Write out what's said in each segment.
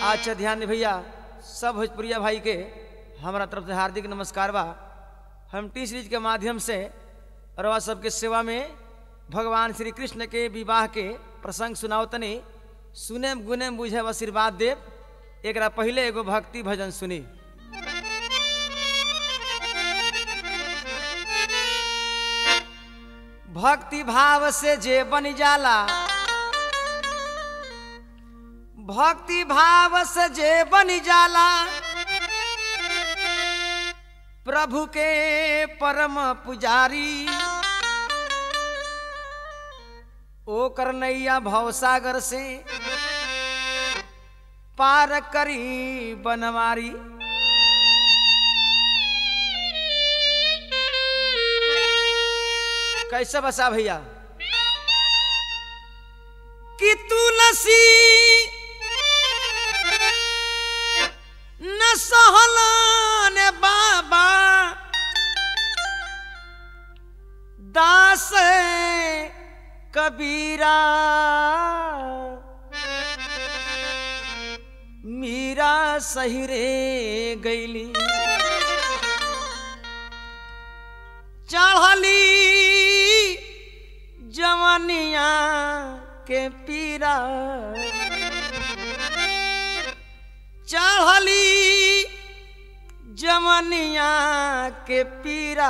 अच्छा ध्यान दे भैया सब भोजपुरिया भाई के हमारा तरफ से हार्दिक नमस्कार बा हम टी सीरीज के माध्यम से रवा सबके सेवा में भगवान श्री कृष्ण के विवाह के प्रसंग सुनाओ तनी सुने गुने बुझे आशीर्वाद देव एक पहले एगो भक्ति भजन सुनी भक्ति भाव से जे बन जाला भक्ति भाव से जे बन जाला प्रभु के परम पुजारी ओ करनैया भवसागर से पार करी बनवारी कैसे बसा भैया कि तुलसी न सहलन बाबा दास कबीरा मीरा सही रे गैली चढ़ली जवनिया के पीरा चढ़ली जवनिया के पीरा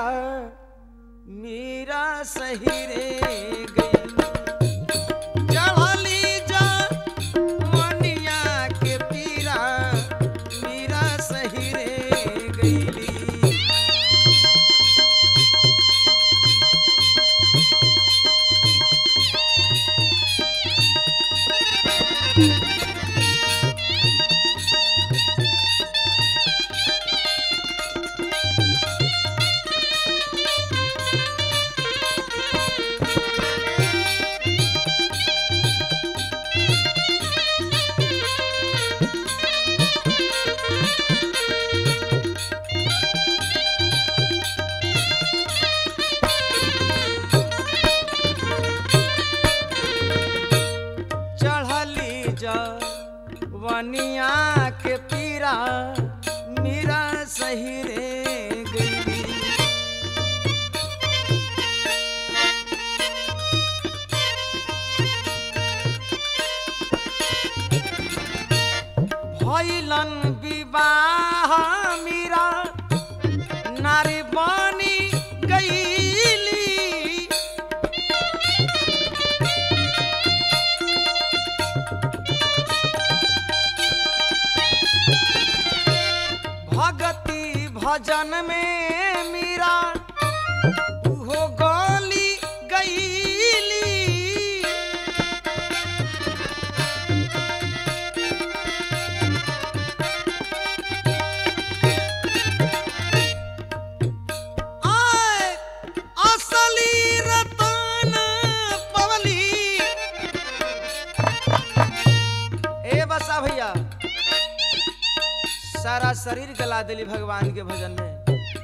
मीरा सही रे गई चढ़ली जवनिया के पीरा मीरा सही रे गईली चढ़ली जवनिया के पीरा मीरा सही रे गई भैलन विवाह मीरा नारी बनी गईली भगति भजन में मीरा उहो गली गईली आय असली रतन पवली ए बसा भैया सारा शरीर गला दिली भगवान के भजन में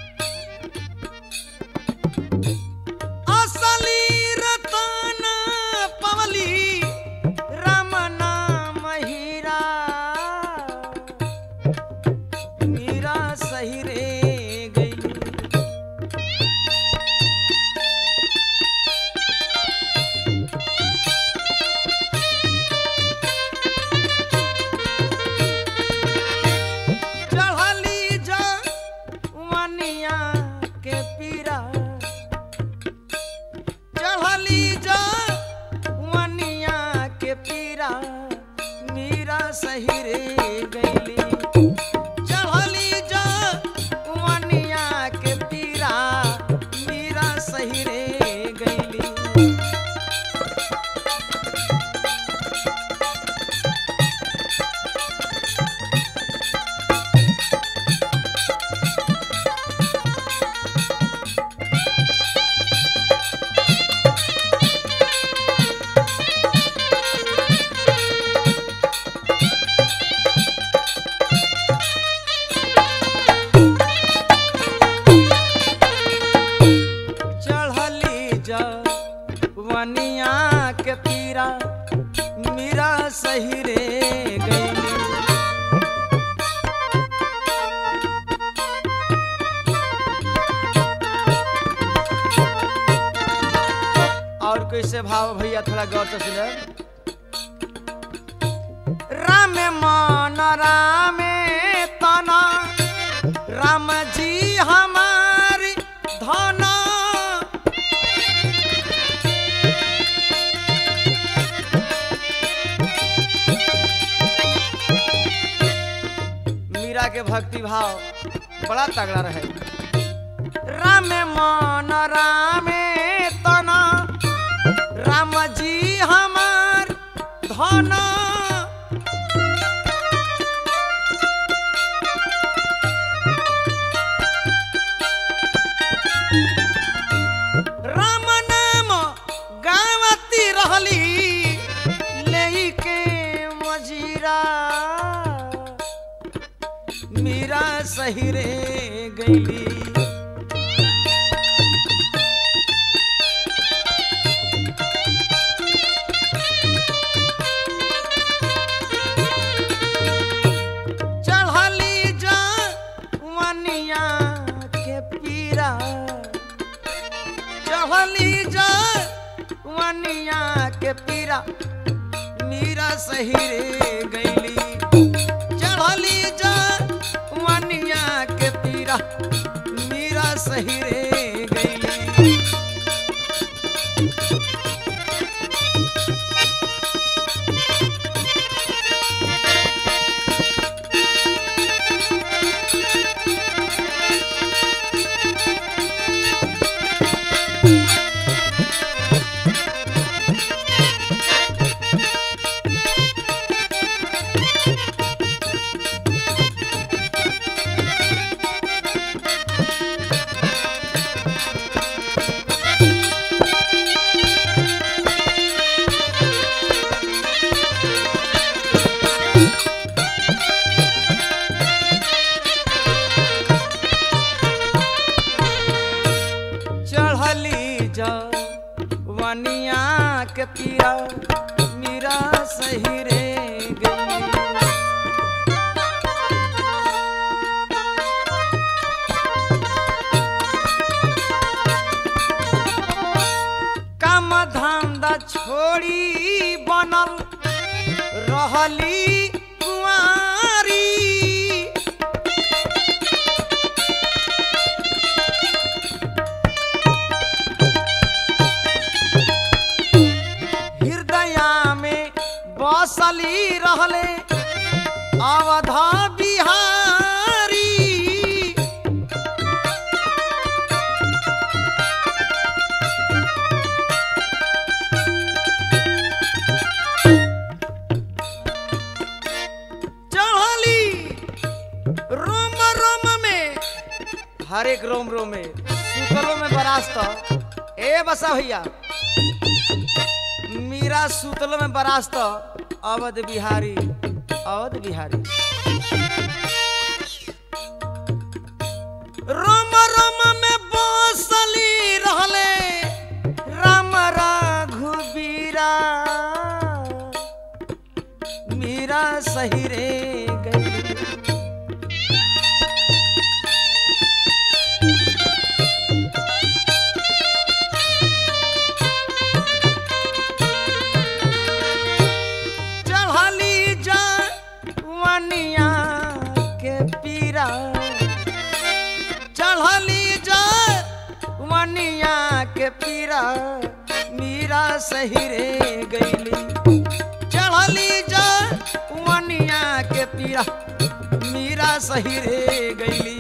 असली रतन पवली राम नाम हीरा मीरा सही रे गई चढ़ली जवनिया के पीरा चढ़ली जवनिया के पीरा मीरा सही रे गईली चढ़ली जवनिया के पीरा मीरा सही रे गईली कैसे भाव भैया थोड़ा गौर से सुने राम मन रामे तना राम जी हमारी धना मीरा के भक्ति भाव बड़ा तगड़ा रहे राम मन रामे तना राम जी हमार धना राम नाम गावती रहली लेके मजीरा मीरा सही रे गईली चढ़ली जा वनिया के पीरा चढ़ली जा वनिया के पीरा मीरा सही रे गईली चढ़ली जा वनिया के पीरा मीरा सही रे गईली चढ़ली जा वनिया के पीरा मीरा सही रे गई काम धंधा छोड़ी बनल रहली कुंवारी हृदया में बसली रहले अवधा बिहारी चढ़ली रोम रोम में हर एक रोम रोम में सुतलों में बरास्त ए बसा भैया मीरा सुतल में बरास्त अवध बिहारी अवध बिहारी रोम रोम में बसली रहले राम रघुबीरा मीरा सही रे गई चढ़ली जा वनिया के पीरा चढ़ली जा वनिया के पीरा मीरा सही रे गईली चढ़ली जा वनिया के पीरा मीरा सही रे गईली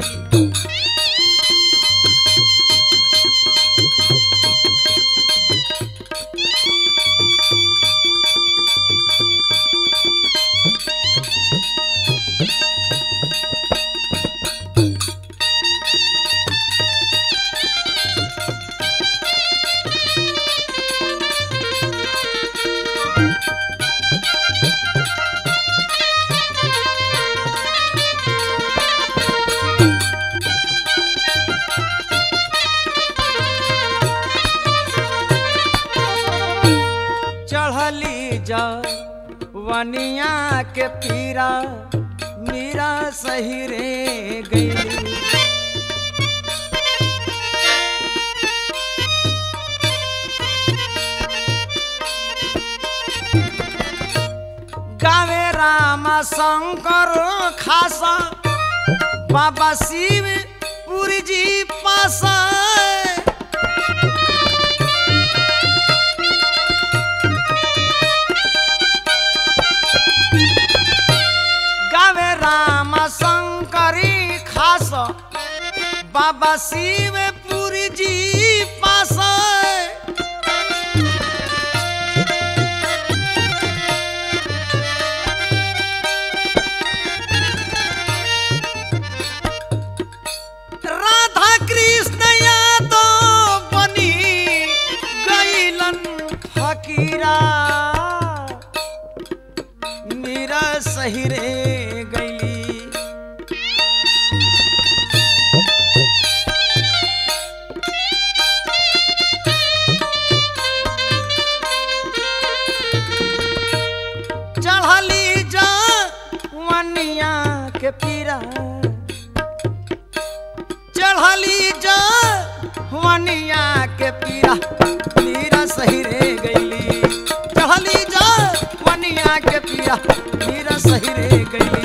चढ़ली जा वनिया के पीरा मीरा सही रे गई गावे राम शंकर खास बाबा शिव पुरी जी पासा गावे राम शंकरी खास बाबा शिव पुरी जी पासा राधा कृष्ण यादव बनी गईलन फकीरा मेरा सही रे गईली चढ़ली जा वनिया के पीरा चढ़ली जा वनिया के पीरा पीरा सही रे गईली चढ़ली जा वनिया के पीरा पीरा सही रे गईली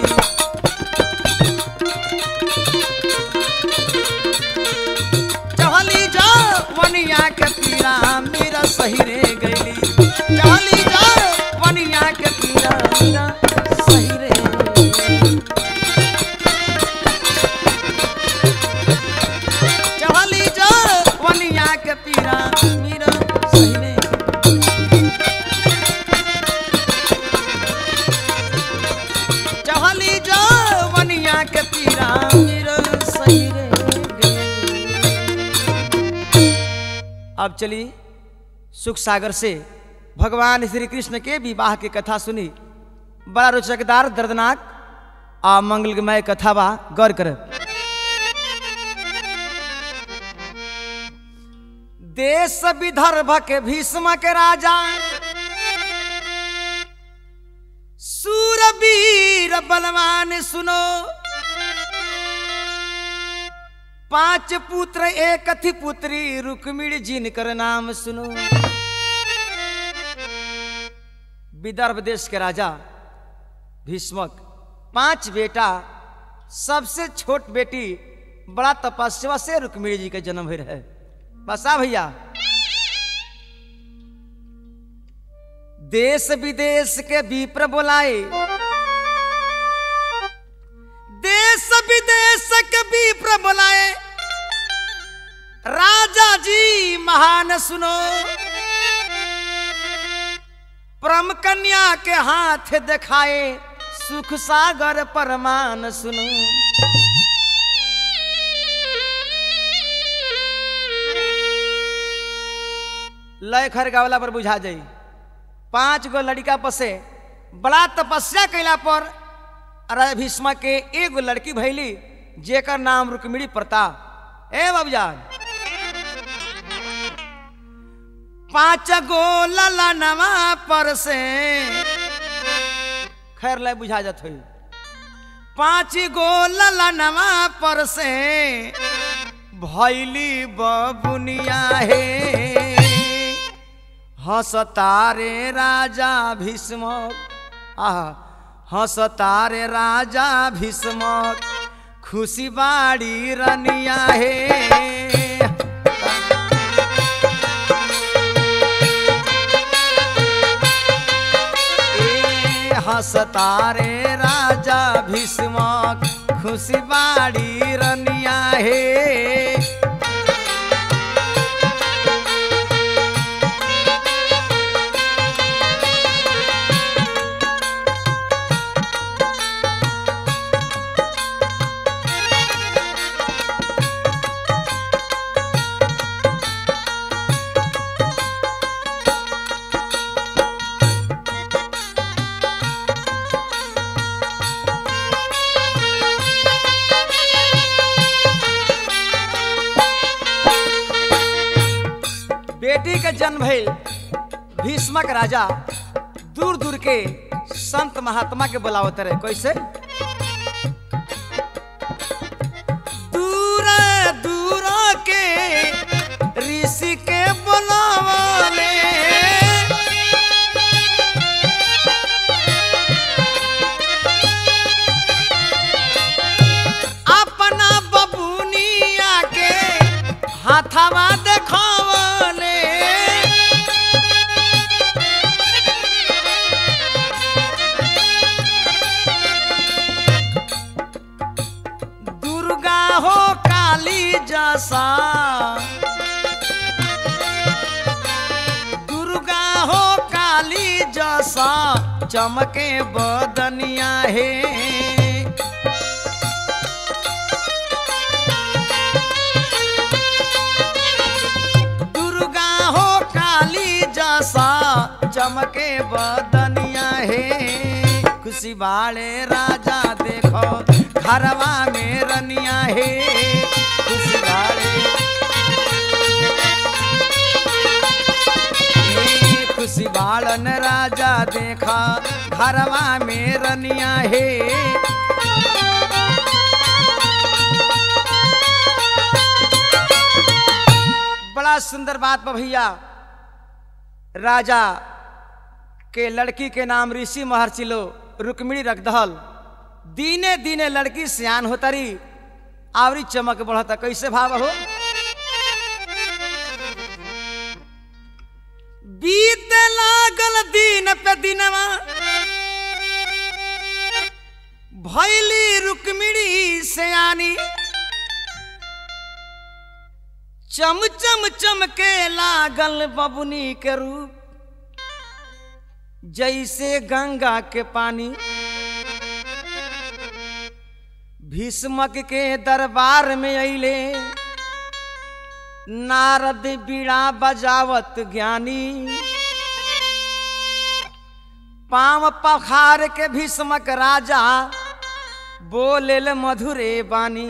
चढ़ली जा वनिया के पीरा मेरा सही रे गईली चढ़ली जा वनिया के पीरा मेरा सही रे चढ़ली जा वनिया के पीरा मेरा सही रे चढ़ली जा वनिया के पीरा मेरा सही रे अब चलिए सुख सागर से भगवान श्री कृष्ण के विवाह की कथा सुनी बड़ा रोचकदार दर्दनाक आ मंगलमय कथा बा गौर कर देश विदर्भ के भीष्म के राजा सूरवीर बलवान सुनो पांच पुत्र एक थी पुत्री रुक्मिणी जिनकर नाम सुनो विदर्भ देश के राजा भीष्मक पांच बेटा सबसे छोट बेटी बड़ा तपस्या से रुक्मिणी जी के जन्म हुई रहे बसा भैया देश विदेश के विप्र बोलाए देश विदेश के विप्र बोलाए राजा जी महान सुनो परम कन्या के हाथ दिखाए सुख सागर परमान सुनो लय खर गावला पर बुझा जाई पांच गो लड़का पसे बड़ा तपस्या कैला पर राजा भीष्मा के एगो लड़की भैली जेकर नाम रुक्मिणी प्रताप ए बाबूजान पांच गो ललनवा पर से खैर लय बुझा जात हुई पांच गो ललनवा पर से भैली बबुनिया हे हंसतारे राजा भीष्मक आह हंसतारे राजा भीष्मक खुशी बाड़ी रनिया हे ए हंसतारे राजा भीष्मक खुशी बाड़ी रनिया हे बेटी के जन्म भइल भीष्मक राजा दूर दूर के संत महात्मा के बुलावत रहे कैसे दूर दूर के ऋषि के बुलावले जसा दुर्गा हो काली जसा चमके बदनिया हे दुर्गा हो काली जसा चमके बदनिया हे खुशी बाले राजा देखो घरवा में रनिया हे खुशी बाले हे खुशी बालन राजा देखा घरवा में रनिया हे बड़ा सुंदर बात बा भैया राजा के लड़की के नाम ऋषि महर्षि लो रुक्मिणी रख दहल दीने दीने लड़की सियान होतरी आवरी चमक बढ़ता कैसे भाव हो बीत लागल दिन पे दिनवा भैली रुक्मिणी सयानी चम चम चमके लागल बबुनी के रूप जैसे गंगा के पानी भीष्मक के दरबार में अइले नारद बीड़ा बजावत ज्ञानी पाम पखार के भीष्मक राजा बोलेल मधुरे बानी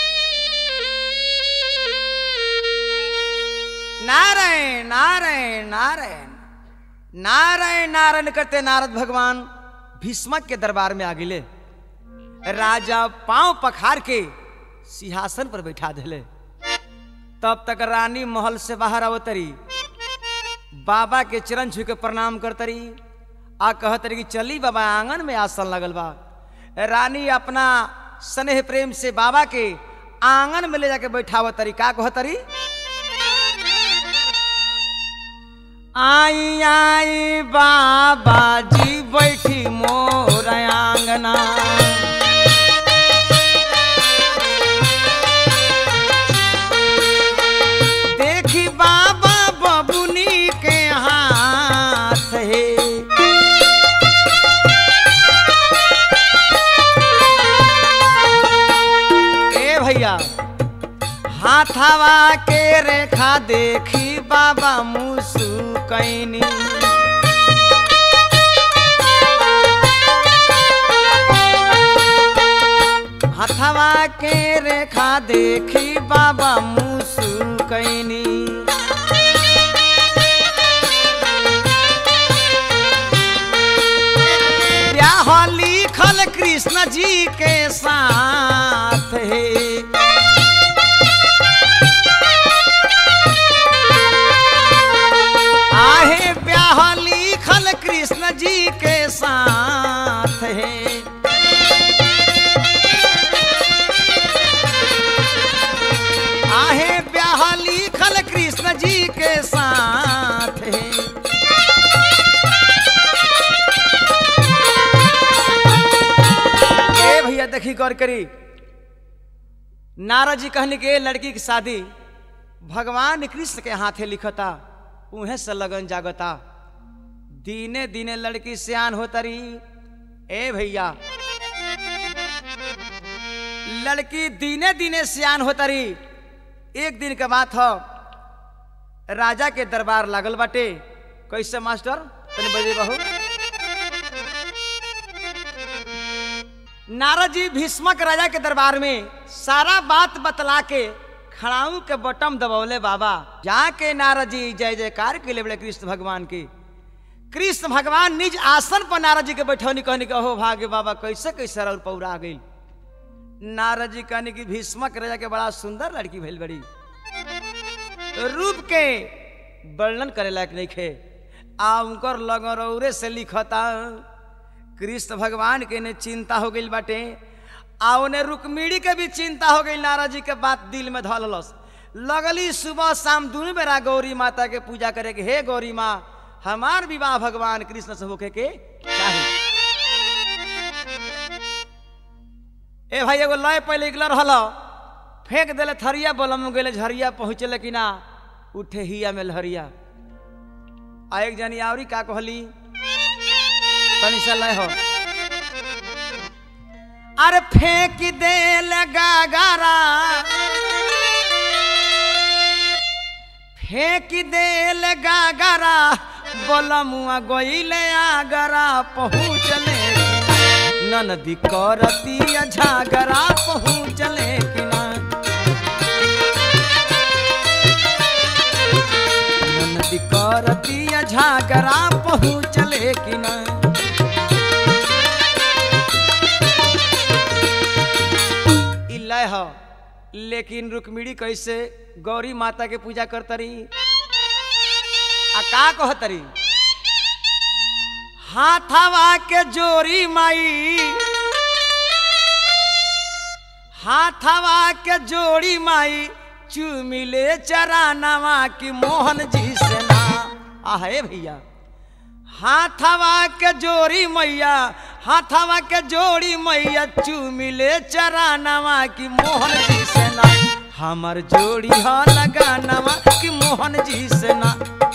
नारायण नारायण नारायण नारायण नारायण करते नारद भगवान भीष्मक के दरबार में आ गिले राजा पांव पखार के सिंहासन पर बैठा दिले तब तक रानी महल से बाहर अवतरी बाबा के चरण छू के प्रणाम करतरी आ कहतरी कि चली बाबा आंगन में आसन लगल बा रानी अपना स्नेह प्रेम से बाबा के आंगन में ले जाके बैठावतरी का कहतरी आई आई बाबा जी बैठी मोर आंगना देखी बाबा बबुनी के हाथ है ए भैया हाथावा के रेखा देखी बाबा मुसु कैनी हथवा के रेखा देखी बाबा मुसु कैनी ब्याह लिखल कृष्ण जी के साथ है आहे ब्याह लिखल कृष्ण जी के साथ है आहे ब्याह लिखल कृष्ण जी के साथ है ए भैया देखी गौर करी नारद जी कहने के लड़की की शादी भगवान कृष्ण के हाथे लिखता उहे से लगन जागता दीने दीने लड़की सियान होतरी ए भैया लड़की दीने दीने सियान होतरी एक दिन के बात हो राजा के दरबार लागल बाटे कैसे मास्टर तनी बजे बहू नारद जी भीष्मक राजा के दरबार में सारा बात बतला के खड़ाऊ के बटम दबौले बाबा जाके नारद जी जय जयकार के लिए बड़े कृष्ण भगवान की कृष्ण भगवान निज आसन पर नारद जी के बैठौनी कहने के हो भाग्य बाबा कैसे कैसे और पौरा गई नारद जी कहने की भीष्मक राजा के बड़ा सुंदर लड़की भइल बड़ी रूप के वर्णन करे लायक नहीं खे आ उनकर लगरौरे से लिखता कृष्ण भगवान के ने चिंता हो गई बाटे आ उन्हें रुक्मिणी के भी चिंता हो गई नारद जी के बात दिल में धलस लगली सुबह शाम दोनों बेरा गौरी माता के पूजा करे के हे गौरी माँ हमार विवाह भगवान कृष्ण से होके के चाही ए भाई एगो लय पहले निकल रहल फेंक देले थरिया बलम गेले झरिया पहुँचले कि ना उठे हिया में लहरिया आ एक जनी आवरी का कहली तनी सा लय हो अरे फेंक दे गागारा फेंक दे गागारा बलमुआ गईले आगरा पहुँचले ननदी करतिया झागरा पहुँचले कि ना ननदी करतिया झागरा पहुँचले कि ना ई लय ह लेकिन रुक्मिणी कैसे गौरी माता के पूजा करतरी आ का कहतरी हाथवा के जोरी माई हाथवा के जोड़ी माई चुमिले चरानवा की मोहन जी से ना आहे भैया हाथवा के जोड़ी मैया हाथवा के जोड़ी मैया चुमिले चरानवा की मोहन जी से ना हमर जोड़ी ह लगानवा की मोहन जी से ना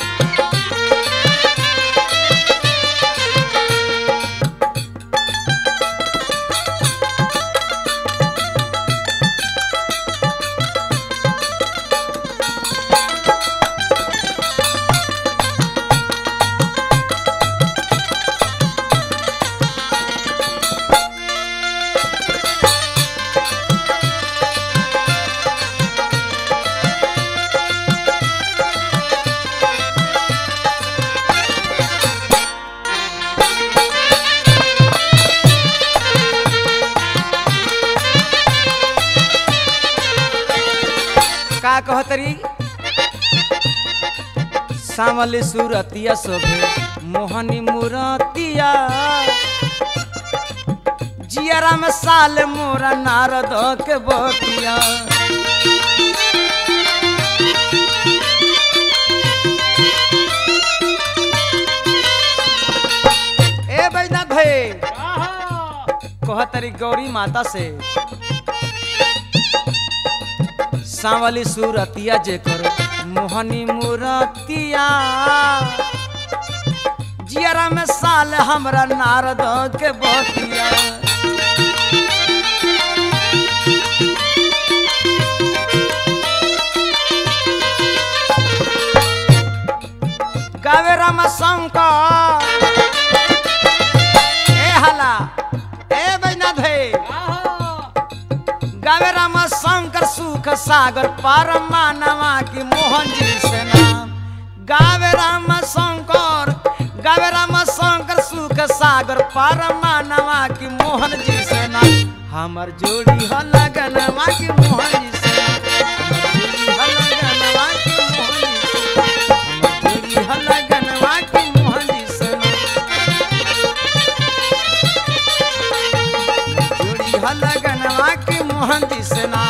का कहतरी सावली सूरतिया शोभे मोहनी मूरतिया जियरा में साल मोरा नारद के बतिया ए बैजनाथ भाई कहतरी गौरी माता से सांवली सूरतिया जेकर मोहनी मूरतिया जियरा में साल हमरा नारद के बतिया गावे राम शंकर ए हला ए बैजनाथ भाई गावे राम शंकर सुख सागर परमानवा की मोहन जी से नाम गावे राम शंकर गावे राम शंकर सुख सागर परमानवा की मोहन जी से नाम हमर जोड़ी ह लगनवा की मोहन जी से जोड़ी ह लगनवा की मोहन जी से जोड़ी ह लगनवा की मोहन जी से जोड़ी ह लगनवा की मोहन जी से ना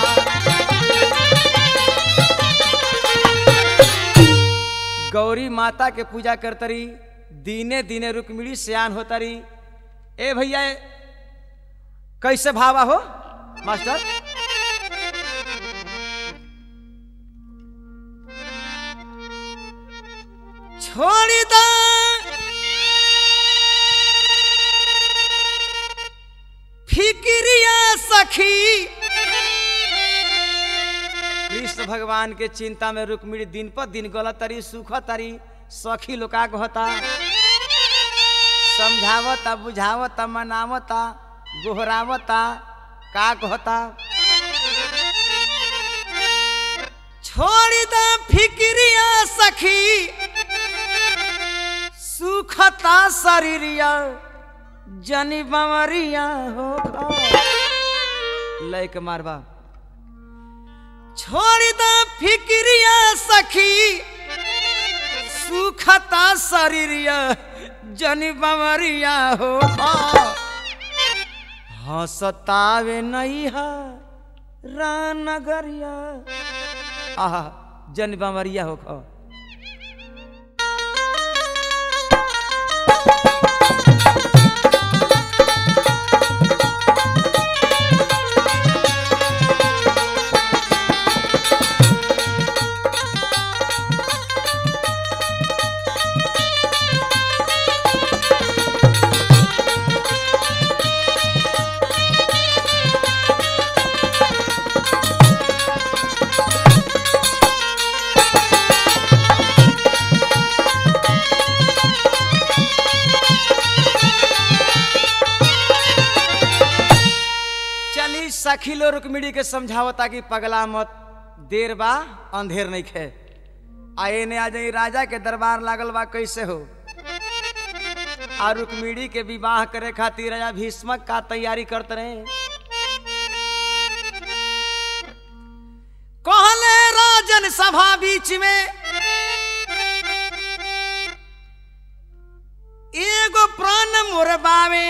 गौरी माता के पूजा करतरी दीने दीने रुक्मिणी सियान होतरी ए भैया कैसे भावा हो मास्टर छोड़ी दा फिक्रिया सखी कृष्ण भगवान के चिंता में रुक्मिणी दिन पर दिन गलत तरी सुख तरी सखी लोका कहता समझावता बुझावता मनावता गोहरावता का कहता छोड़ी द फिक्रिया सखी सुखता शरीरिया जनी बमरिया हो लय के मारबा छोड़ द फिक्रिया सखी सुखता शरीरिया जनी बमरिया हो हसतावे नहीं है रानगरिया आहा जन बमरिया हो खा सखी लो रुक्मिणी के समझावता कि पगला मत देर बा अंधेर नहीं खे आ एने आ जाई राजा के दरबार लागल बा कैसे हो आ रुक्मिणी के विवाह करे खातिर राजा भीष्मक का तैयारी करते रहे कहले राजन सभा बीच में एगो प्राण मोरबावे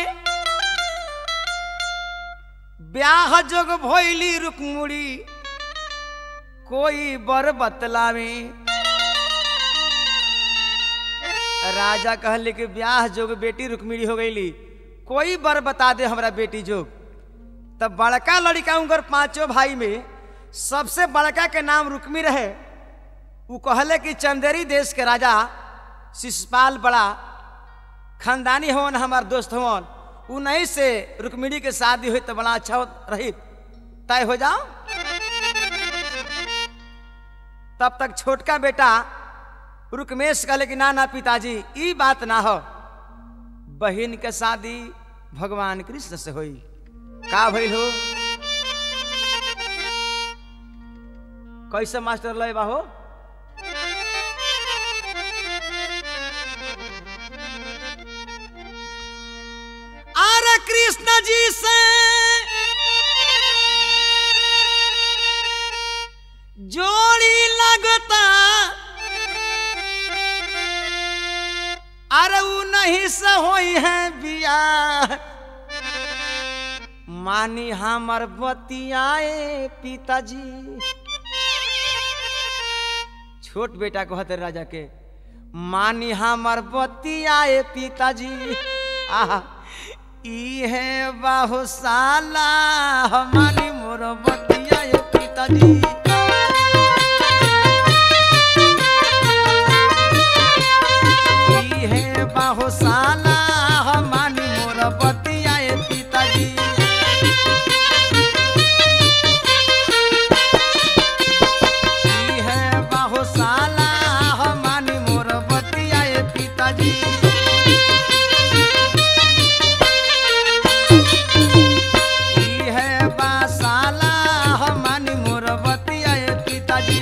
ब्याह जोग भोइली रुकमुड़ी कोई बर बतलावे राजा कहले कि ब्याह जोग बेटी रुक्मिणी हो गईली कोई बर बता दे हमरा बेटी जोग तब बड़का लड़का उनकर पांचों भाई में सबसे बड़का के नाम रुक्मी रहे उ कहले कि चंदेरी देश के राजा शिशुपाल बड़ा खानदानी हवन हमार दोस्त हवन उन्हीं से रुक्मिणी के शादी हुई तो बड़ा अच्छा रही तय हो जाओ तब तक छोटका बेटा रुकमेश कहले कि ना ना पिताजी ई बात ना हो बहन के शादी भगवान कृष्ण से हुई का भइल हो कैसे मास्टर लय बाहो अरे कृष्ण जी से जोड़ी लगता अरे उ नहीं से होई है बिया मानी हमर बतियाए पिताजी छोट बेटा कहते राजा के मानी हमर बतियाए पिताजी आहा इहे बाहुशाला हमारी मोर बतियाए पिताजी इहे बाहुशाला हमारी मोर बतियाए पिताजी इहे बाहुशाला हमारी मोर बतियाए पिताजी इहे बाशाला हमारी मोर बतियाए पिताजी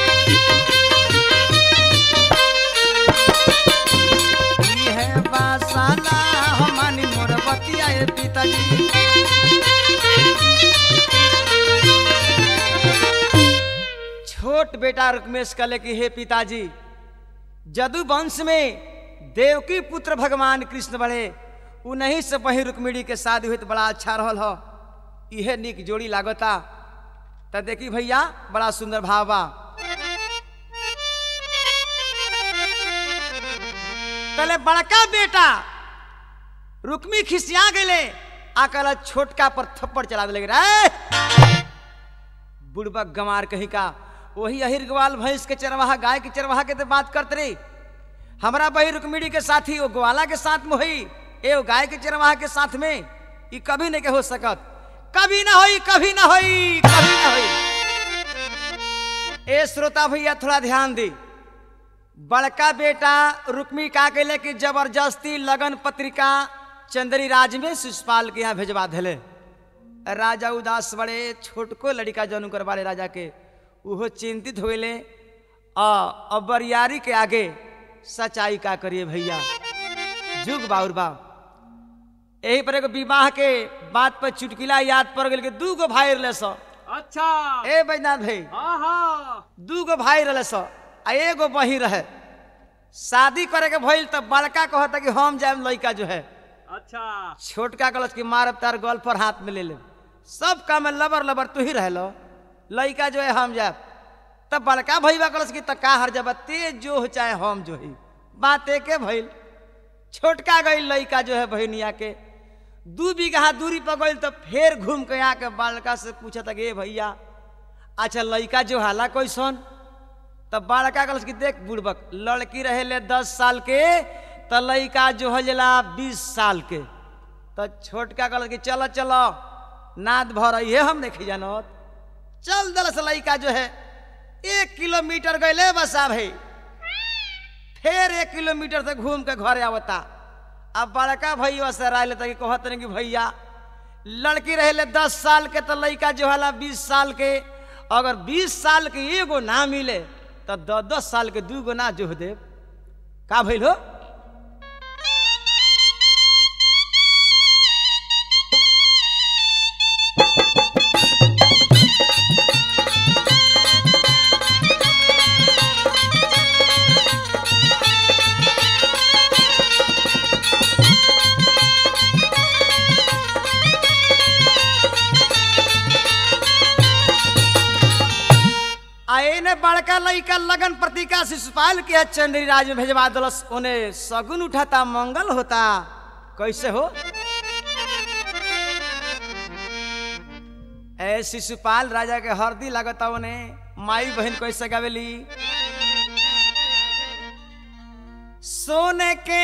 इहे बाशाला हमारी मोर बतियाए पिताजी छोट बेटा रुकमेश कहले कि हे पिताजी जदु वंश में देवकी पुत्र भगवान कृष्ण बड़े उन्हीं से वही रुक्मिणी के शादी हुई तो बड़ा अच्छा रहल हो इहे निक जोड़ी लागता त देखी भैया बड़ा सुंदर भाव बा तले बड़का बेटा रुक्मी खिसिया गए आकल छोटका पर थप्पड़ चला दिले रे बुढ़बक गमार कहीं का वही अहिर ग्वाल भैंस के चरवाहा गाय के चरवाहा के तो बात करते रही हमारा बही रुक्मिणी के साथी वो ग्वाला के साथ में हुई ए वो गाय के चरवाहा के साथ में ये कभी नहीं के हो सकत कभी ना होई कभी ना होई कभी ना होई ए श्रोता भैया थोड़ा ध्यान दी बड़का बेटा रुक्मी का कहले कि जबरदस्ती लगन पत्रिका चंदरी राज में शिशुपाल के यहाँ भेजवा दिले राजा उदास बड़े छोटको लड़का जौन कर वाले राजा के उहो चिंतित हो गए अब बरियारी के आगे सच्चाई का करिए भैया जुग बाउर बा यही पर एगो विवाह के बात पर चुटकिला याद पड़ गई कि दू गो भाई रहे सो अच्छा ए बैजनाथ भाई हाँ हाँ दू गो भाई रहे सो आ एगो बही रहे शादी करे के भइल तब बड़का कहता कि हम जाए लड़का जो है अच्छा छोटका कलश की मारब तार गल पर हाथ में ले ले सब काम में लबर लबर तू ही रह लो लड़का जो है हम जाब तब बड़का भैया कलश की तक का हर जब तेज जो हो चाहे हम जो ही बात एके भइल छोटका गई लड़का जो है बहनिया के दू बीघा दूरी पर गई तो फिर घूम के आके बड़का से पूछा था ए भैया अच्छा लड़का जो हाला कैसन तब बड़का कलश की देख बुड़बक लड़की रहे ले दस साल के तो लड़का जो हजला बीस साल के तो छोटका कलश की चलो चलो नाद भर ये हम नहीं जानत चल दल से लड़का जो है एक किलोमीटर गए बसा भाई फिर एक किलोमीटर से घूम के घर आवता अब बड़का भैया से राय लेता कि कहत नहीं कि भैया लड़की रहे दस साल के तो लड़का जो हला बीस साल के अगर बीस साल के एगो ना मिले तो दस दस साल के दू गो ना जोह देव का भइल हो आए ने बड़का लड़का लगन प्रतिका शिशुपाल के चंद्री राज में भेजवा दलस ओने सगुन उठाता मंगल होता कैसे हो ए शिशुपाल राजा के हरदी लगता ओने माई बहन कैसे गावेली सोने के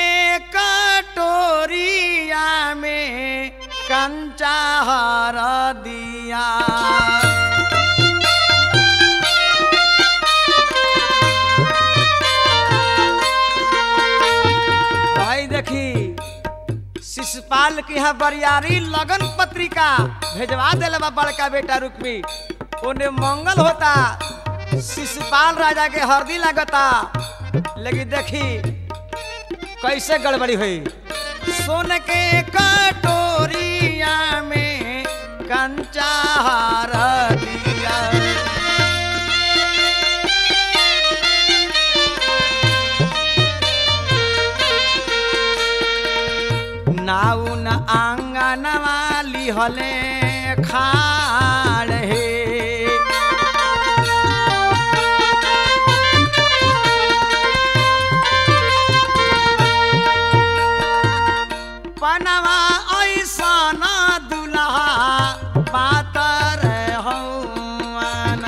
कटोरिया में कंचा हर दिया भाई देखी शिशुपाल के यहाँ बरियारी लगन पत्रिका भेजवा दिले बा बड़का बेटा रुक्मी ओने मंगल होता शिशुपाल राजा के हरदी लगता लेकिन देखी कैसे गड़बड़ी हुई सोन के कटोरिया में कंचा हार दिया नाउन आंगन वाली हले खाड़ हे पनवा ऐसा न दुल्हा पातर हौवन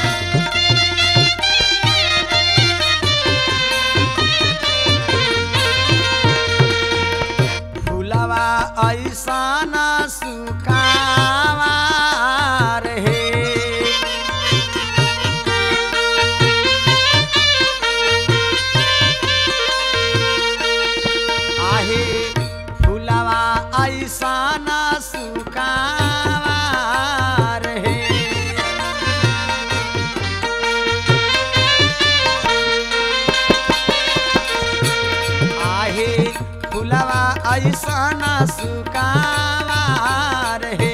फुलवा ऐसा न सुकावा रे आहे फुलवा ऐसा न सुकावा रे आहे फुलवा ऐसा न सुकावा रे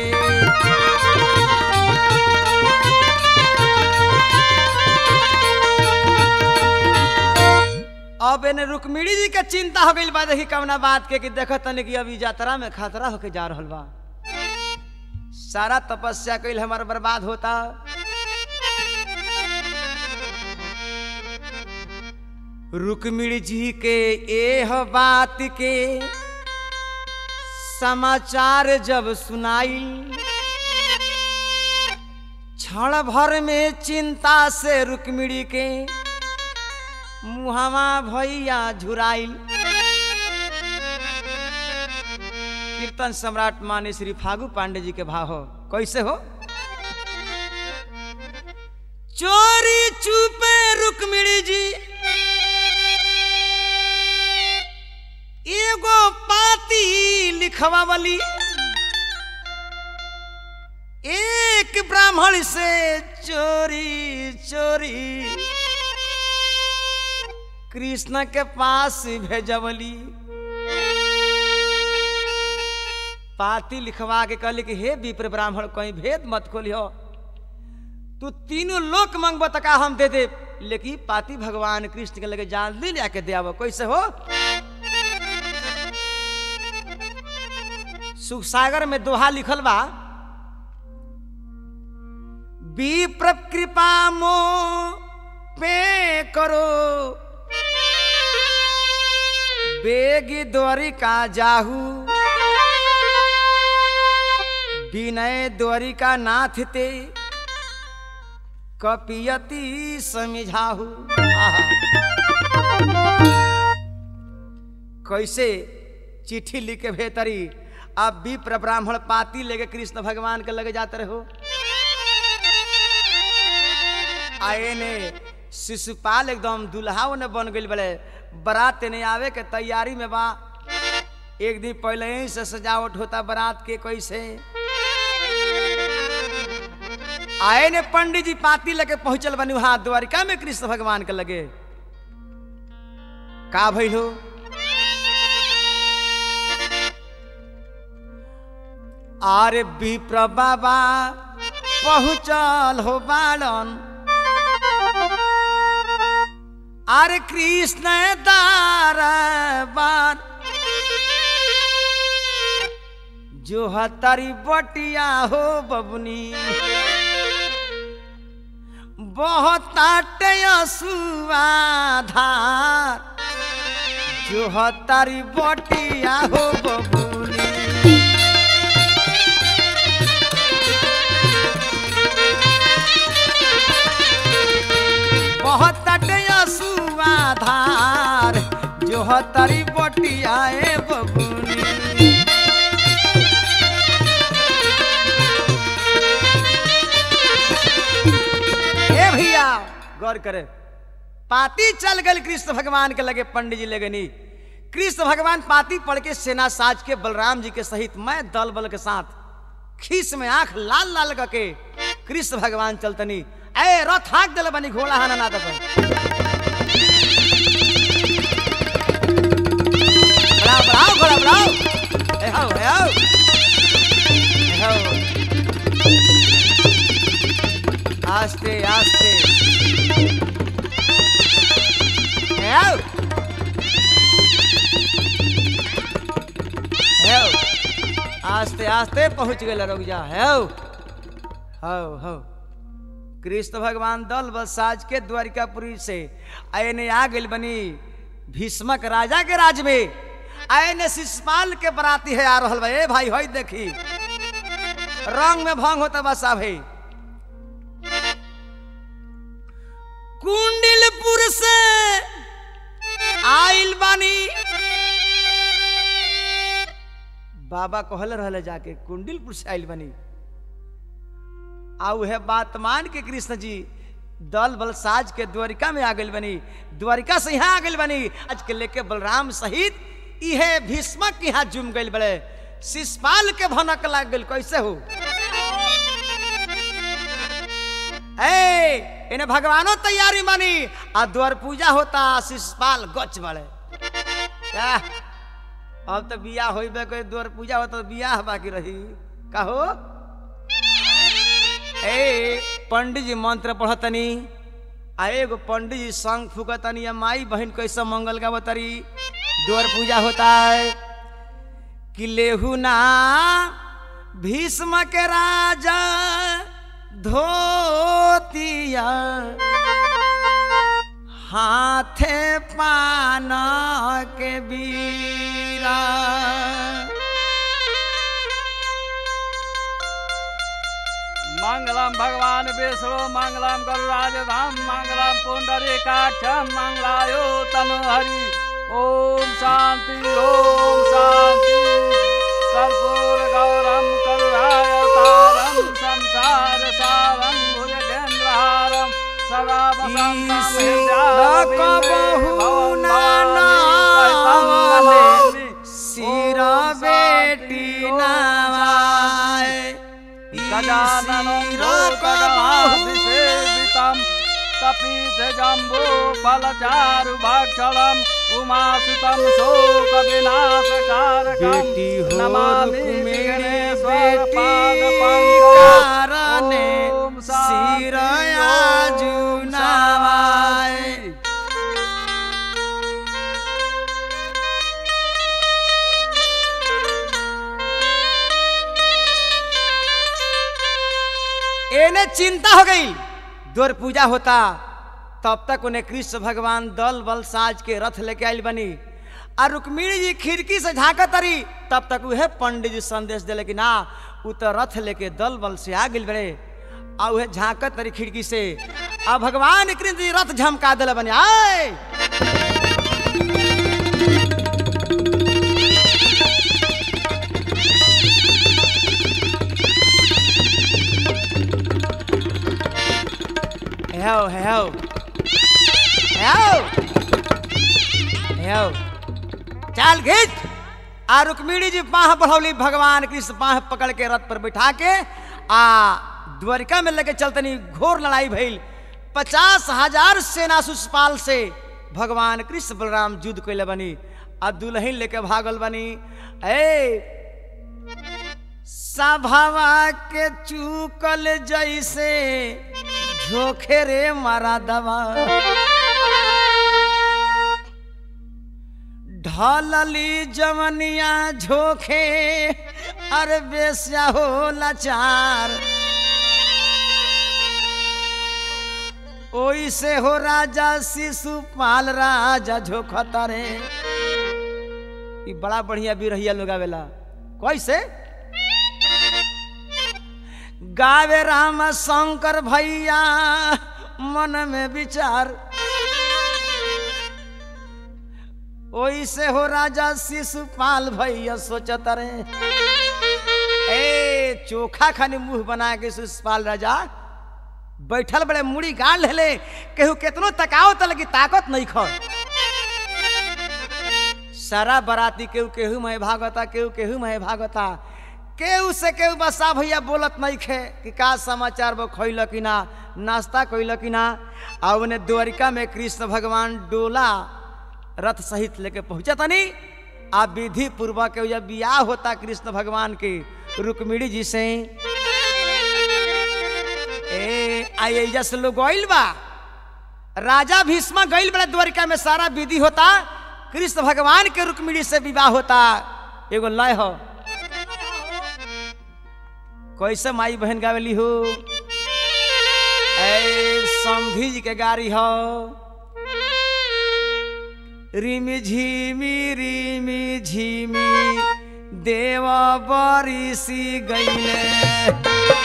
अब एने रुक्मिणी जी के चिंता हो गई बा देखी कवना बात के कि देखत तनी कि अब ई यात्रा में खतरा होके जा रहल बा सारा तपस्या कइल हमार बर्बाद होता रुक्मिणी जी के एह बात के समाचार जब सुनाई क्षण भर में चिंता से रुक्मिणी के मुहावा भैया झुराइल कीर्तन सम्राट माने श्री फागु पांडे जी के भाव हो कैसे हो चोरी चुपे रुक्मिणी जी एगो पाती लिखवावली एक ब्राह्मण से चोरी चोरी कृष्ण के पास भेजवली पाती लिखवा के कहली कि हे विप्र ब्राह्मण कहीं भेद मत खोलियो तू तीनों लोक मंगब तका हम दे दे लेकिन पाती भगवान कृष्ण के लगे जल्दी ले आके दे कैसे हो सुख सागर में दोहा लिखल बा विप्र कृपा मो पे करो बेगी द्वारिका जाहू विनय द्वारिका नाथ ते कपियती समिझाहू आहा। कैसे चिट्ठी लिख के भेतरी अब विप्र ब्राह्मण पाती लेके कृष्ण भगवान के लगे जाते रहो आए ने शिशुपाल एकदम दुल्हा ने बन गई बड़े बारात ने आवे के तैयारी में बा एक दिन पहले ही से सजावट होता बारात के कैसे आए ने पंडित जी पाती लेके पहुंचल बनी वहां द्वारिका में कृष्ण भगवान के लगे का भइल हो आरे विप्र बाबा पहुंचल हो बालन आरे कृष्ण दारबार जो हतारी बटिया हो बबनी बहुत सुधार जो हतारी बटिया हो बबनी बहुत सुधार जो हतारी बटिया ए बबनी ए भैया गौर करे पाती चल गए कृष्ण भगवान के लगे पंडित जी लगनी कृष्ण भगवान पाती पढ़ के सेना साज के बलराम जी के सहित मैं दल बल के साथ खीस में आंख लाल लाल करके कृष्ण भगवान चलतनी ए रथ हाक दिल बनी घोड़ा हाना ना दबन बढ़ाओ बढ़ाओ घोड़ा बढ़ाओ ए हाओ ए हाओ ए हाओ आस्ते आस्ते ए हाओ ए हाओ आस्ते आस्ते पहुंच गए रुक जा है हो हो कृष्ण भगवान दल बसाज के द्वारिकापुरी से आयने आ गई बनी भीष्मक राजा के राज में आयने शिषपाल के बराती है आ रहल बा ए भाई होई देखी रंग में भंग होता बसा भाई कुंडिलपुर से आइल बानी बाबा कहल रहले जाके कुंडिलपुर से आइल बनी आ उहे बात मान के कृष्ण जी दल बल साज के द्वारिका में आ गई बनी द्वारिका से यहाँ आ गई बनी आज के लेके बलराम सहित इहे भीष्मक के यहाँ जुम गई बड़े शिषपाल के भनक लाग गई कैसे हो ए इन्हें भगवानो तैयारी मानी आ द्वार पूजा होता शिषपाल गच बड़े क्या अब तो बियाह होइबे कोई द्वार पूजा होता तो बियाह बाकी रही कहो ए पंडित जी मंत्र पढ़तनी आ एगो पंडित जी संग फूकतनी या माई बहन कैसे मंगल गावतरी द्वार पूजा होता है कि लेहू ना भीष्म के राजा धोतिया हाथे पान के बीरा मंगलम भगवान विष्णु मंगलम गरुराजधाम मंगलम पुंडरीकाक्षम मंगलायो तनु हरि ओम शांति ओम शांति कर्पूर गौरम करुणावतारम संसार सारम भुजगेंद्रहारम सदा वसंतम सिर बेटी नवाए गजाननं लोकगणाभिसेवितं तपीत जम्बो फलचारुभक्षणम् उमासुतं शोकविनाशकारकं बेटी हो नमामि रुक्मिणी विघ्नेश्वर बेटी पादपङ्कजं। कारणे ॐ शान्ति, सिर ॐ आजु नवाए एने चिंता हो गई द्वार पूजा होता तब तक उन्हें कृष्ण भगवान दल बल साज के रथ लेके आयल बनी और रुक्मिणी जी खिड़की से झांकत तरी तब तक उहे पंडित जी संदेश दिले कि ना उ तो रथ लेके दल बल से आ गई बड़े आ उहे झांकत तरी खिड़की से आ भगवान कृष्ण जी रथ झमका दिले बने आए हेओ हेओ हेओ हेओ चाल खींच आ रुक्मिणी जी बाह बढ़ौली भगवान कृष्ण बाह पकड़ के रथ पर बिठा के आ द्वारिका में लेके चलतनी घोर लड़ाई भइल पचास हजार सेना सुषपाल से भगवान कृष्ण बलराम युद्ध कैले बनी आ दुल्हन लेके भागल बनी ए सभावा के चूकल जैसे झोखे रे मारा दवा ढलली जवनिया झोखे अरे बेस्या हो लाचार ओई से हो राजा शिशुपाल राजा झोखता रे ई बड़ा बढ़िया बिरहिया लोग आवेला कैसे गावे राम शंकर भैया मन में विचार ओई से हो राजा शिशुपाल भैया सोचत रे ए चोखा खानी मुंह बना के शिशुपाल राजा बैठल बड़े मुड़ी गाड़ ले केहू केतनो तकाओ त लगी ताकत नहीं खो सारा बराती केहू केहू में भागता केहू केहू में भागता केहू से केहू बसा भैया बोलत नहीं खे कि का समाचार वो खैल कि ना नाश्ता कैल कि ना आ उन्हें द्वारिका में कृष्ण भगवान डोला रथ सहित लेके पहुंचा तनी आ विधि पूर्वक जब बियाह होता कृष्ण भगवान के रुक्मिणी जी से ए आई जैसे लोग गइल बा राजा भीष्मा गइल बड़ा द्वारिका में सारा विधि होता कृष्ण भगवान के रुक्मिणी से विवाह होता एगो लय हो कैसे माई बहन गावेली हो ए समधी जी के गाड़ी हो रिमी झिमी रिमी झिमी देव बरिसी गईले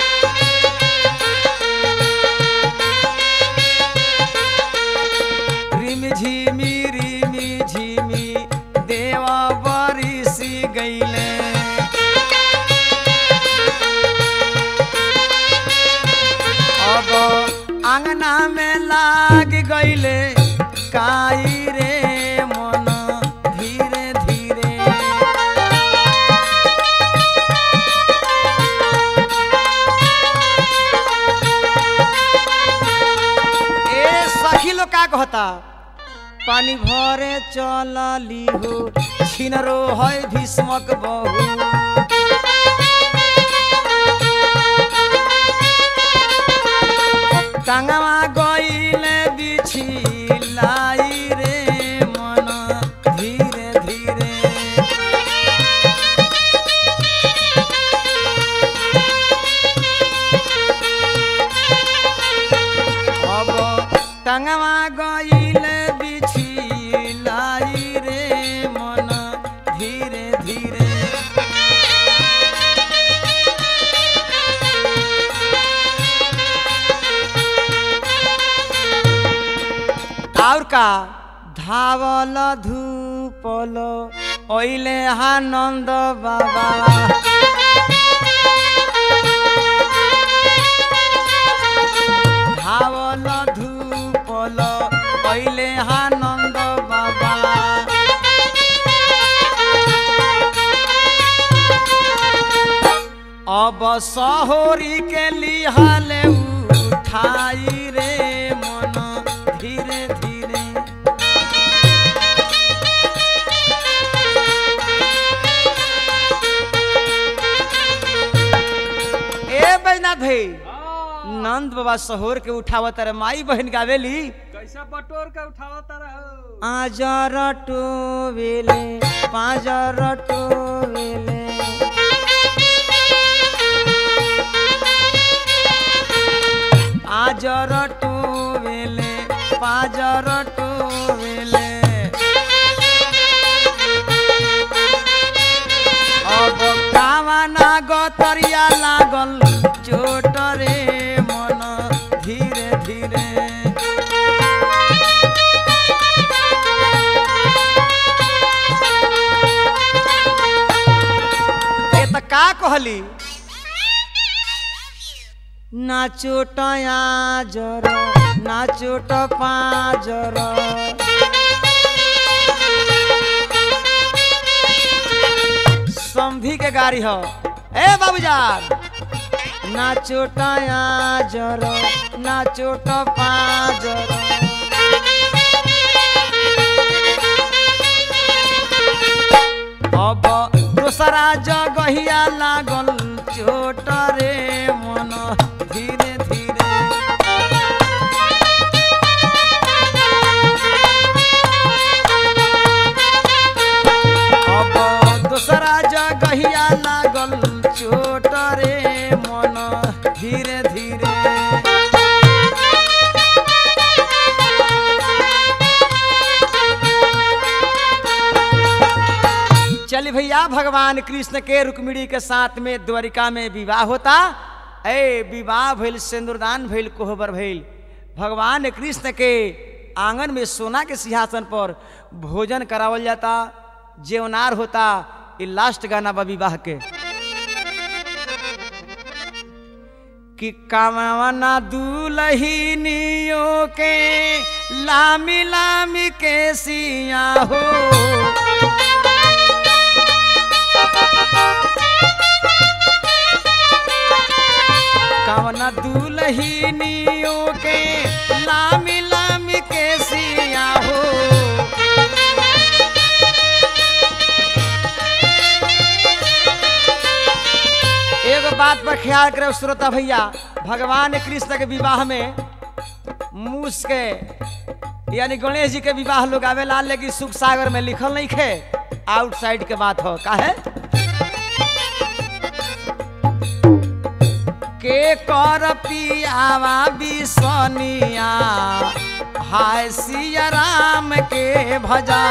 रिमी झिमी रिमी झिमी देव बरिसी गईले अब आंगना में लाग गईले काई रे मन धीरे धीरे ए सखी लोग का कहता पानी भरे चलली हो छिनरो है भीष्मक बहु टांगवा गईले बिछी लाई रे मन धीरे धीरे अब टांगवा गईले बिछी लाई रे मन धीरे धीरे और का धावल धूपल ओइले आनंद बाबा धावल धूपल ओइले आनंद बाबा अब सहोरी के लिहाले उठाई रे मन धीरे धीरे ए बैजनाथ भाई नंद बाबा सहोर के उठावत रे माई बहन गावेली कैसा बटोर के उठावता रहो आजर टोवेले पाजर टोवेले आजर टोवेले पाजर टोवेले अब कामना गतरिया लागल चोट रे मन धीरे धीरे ए त का कहली नाचो टया जर नाचो पाजर समधी के गाड़ी हो ए बाबूजान না চোটায়া জর না চোট পাজর अब दोसरा जगहिया लागल चोट रे मन धीरे धीरे अब दोसरा जगहिया लागल चोट रे मन धीरे धीरे चल भैया भगवान कृष्ण के रुक्मिणी के साथ में द्वारिका में विवाह होता ए विवाह भइल सिंदूरदान भइल कोहबर भइल भगवान कृष्ण के आंगन में सोना के सिंहासन पर भोजन करावल जाता जेवनार होता ये लास्ट गाना बा विवाह के कि कामना दुलहिनियों के लामी लामी के सिया हो कवना दुलहिनियों के लामी लामी के सिया हो एगो बात पर ख्याल करे श्रोता भैया भगवान कृष्ण के विवाह में मूस के यानी गणेश जी के विवाह लोग आवेला लेकिन सुख सागर में लिखल नहीं खे आउटसाइड के बात हो काहे के कर पियावा बिसनिया हाय सिया राम के भजा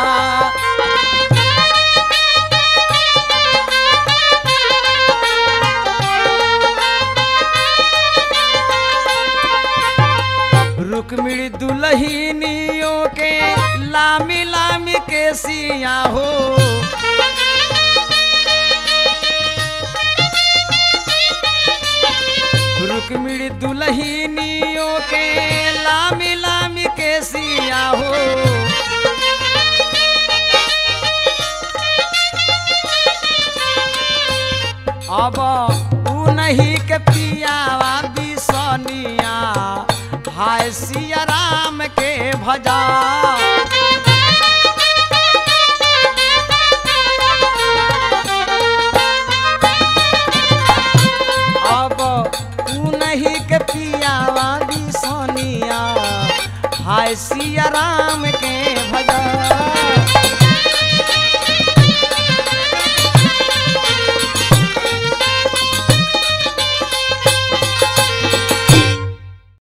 रुक्मिणी दुलहिनियों के लामी लामी के सिया हो रुक्मिणी दुलहिनियों के लामी लामी के सिया हो अब ऊ नहीं के पियावा बिसनिया हाय सिया राम के भजा अब ऊ नहीं के पियावा बिसनिया हाय सिया राम के भजा